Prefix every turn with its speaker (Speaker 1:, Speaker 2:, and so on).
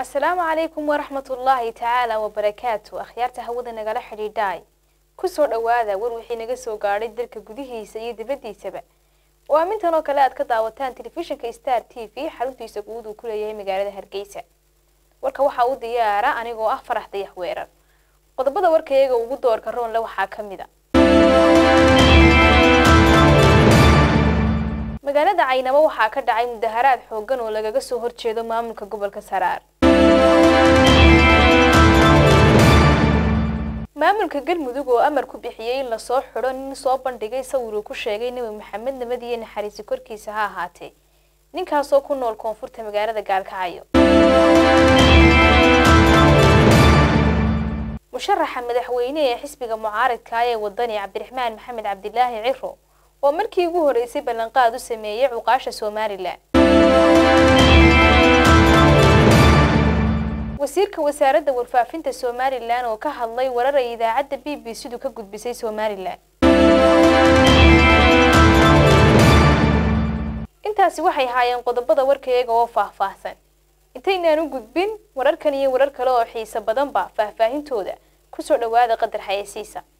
Speaker 1: asalaamu calaykum waraxmatullaahi tacaala wabarakaatu akhyaarta hawada nagala xidhiidhaay kusoo dhowaada war wixii naga soo gaadhay dalka gudihiisa iyo dibaddiisaba oo aamintan oo kale aad ka daawataan telefishinka star t v xaruntiisa guud uu ku leeyahay magaalada hargeysa warka waxaa u diyaara anigoo ah farax dayax weerar qodobada warkayaga ugu doorka roonle waxaa ka mid a magaalada caynabo waxaa ka dhacay mudaharaad xoogan oo lagaga soo horjeedo maamulka gobolka saraar maamulka galmudug oo amar ku bixiyey in lasoo xidho nin soo bandhigay sawir uu ku sheegay nebi maxamed nabad iyo naxariisi korkiisa ha ahaatee ninkaasoo ku nool koonfurta magaalada gaalkacyo musharaxa madaxweyne ee xisbiga mucaaridka ee wadani cabdiraxmaan maxamed cabdilaahi ciro oo markii ugu horeysay ballanqaad u sameeyey cuqaasha somalilan wasiirka wasaaradda warfaafinta somalilan oo ka hadlay warar ay idaacadda b b c du ka gudbisay somalilan intaasi waxay haayeen qodobada warkayaga oo faahfaahsan intaynaan u gudbin wararkan iyo warar kale oo xiiso badanba faahfaahintooda kusoo dhowaada qadar xayeysiisa